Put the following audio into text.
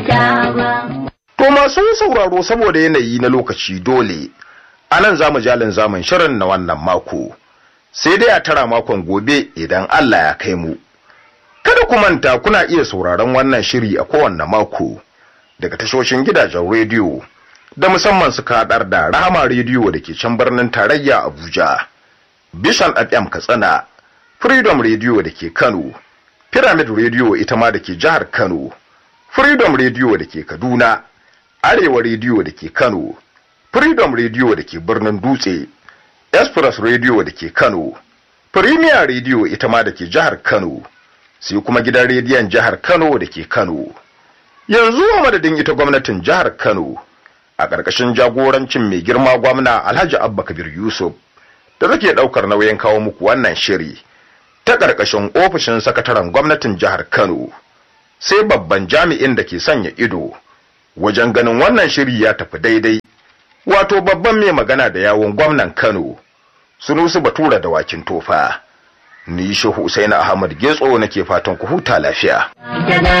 To masu sauraro saboda yanayi na lokaci dole, a nan za mu jalin zamun shirin na wannan mako, sai dai a tara makon gobe idan Allah ya kai mu. Kada ku manta kuna iya sauraron wannan shiri a kowanne mako daga tashoshin gidajen rediyo da musamman suka haɗar da Rahama rediyo da ke can birnin tarayya Abuja, Bishan FM Katsina, Freedom rediyo da ke Kano, Pyramid rediyo ita ma da ke jihar Kano, Freedom rediyo da ke Kaduna, Arewa rediyo da ke Kano, Freedom rediyo da ke birnin Dutse, Express rediyo da ke Kano, Premier rediyo ita ma da ke jihar Kano. sai kuma gidan rediyon jihar Kano da ke Kano. Yanzu a madadin ita gwamnatin jihar Kano a ƙarƙashin jagorancin mai girma gwamna Alhaji Abba Kabir Yusuf da take ɗaukar nauyin kawo muku wannan shiri ta ƙarƙashin ofishin sakataren gwamnatin jihar Kano sai babban jami'in da ke sanya ido wajen ganin wannan shiri ya tafi daidai wato babban mai magana da yawon gwamnan Kano Sunusu Batura da wakin tofa. ni shehu Usaini Ahmad Getso nake fatan ku huta lafiya.